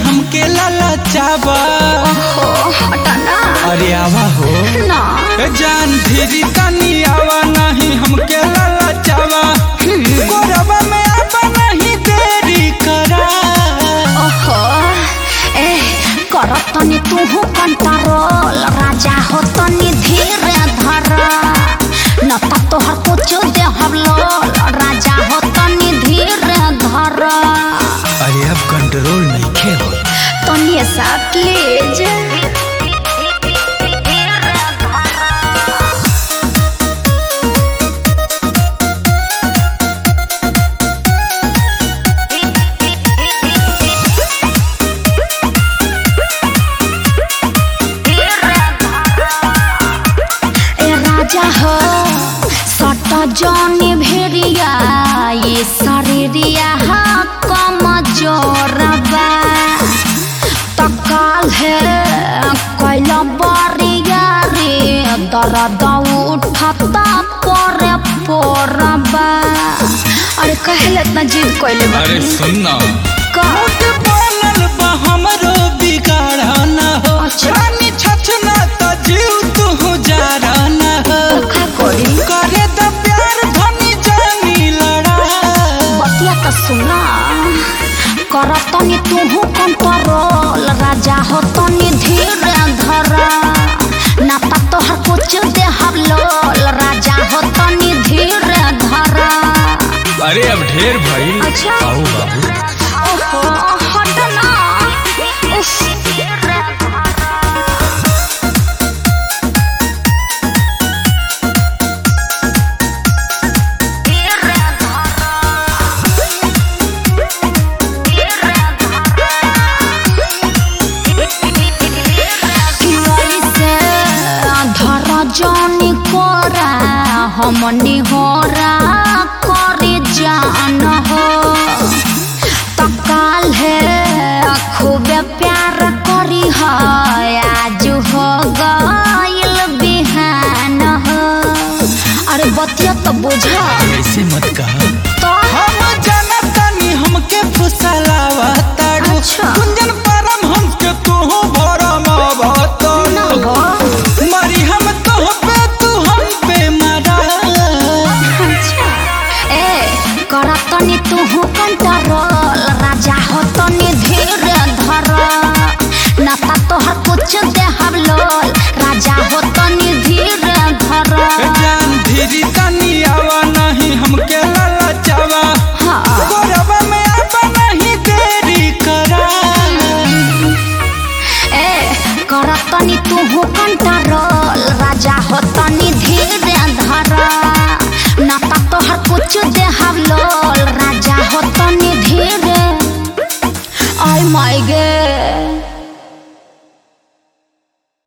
हमके ललचावा ओहो हटना अरे आवा हो ना ए जान धीरी तनी आवा नहीं हमके ललचावा कोरबा में आवा नहीं देरी करा ओहो ए कर तनी तूहू कंट्रोल राजा हो तनी धीरे धर न त तोहर कुछ दे हम लोल राजा हो तनी धीरे धर अरे अब कंट्रोल नहीं खे हो तनी सा प्लीज ए राजा हो सट जनी भेड़िया ये शरीरिया हा कम जोरबा तकाल है कैल बरिया रे दर्द उठता परे पोरबा अरे कहले इतना जिद कैले अरे सुनना का बोलल बा हमरो बिगाड़ा ना हो अच्छा। रानी छछना त जीव तू जारा ना हो का करी करे त प्यार धनी जानी लड़ा बतिया त सुना कर तनी तुहू कंट्रोल राजा हो तनी धीरे धर ना त तोहर कुछ दे हम लोल राजा हो तनी धीरे धर अरे अब ढेर भइल अच्छा। आओ बाबू ओहो हट ना उफ। कि ऐसे धर जनी कोरा हमनी होरा करे जान हो तकाल है खूबे प्यार करी है आज हो गइल बिहान हो अरे बतिया तो बुझा ऐसे मत कहा तो हम जनतनी हमके फुसलावा ताड़ू अच्छा। कुंजन परम हमके तू भरम ना भतड़ू हो मरी हम तो पे तू हम पे मरा अच्छा ए कर तनी तू कंट्रोल राजा हो तनी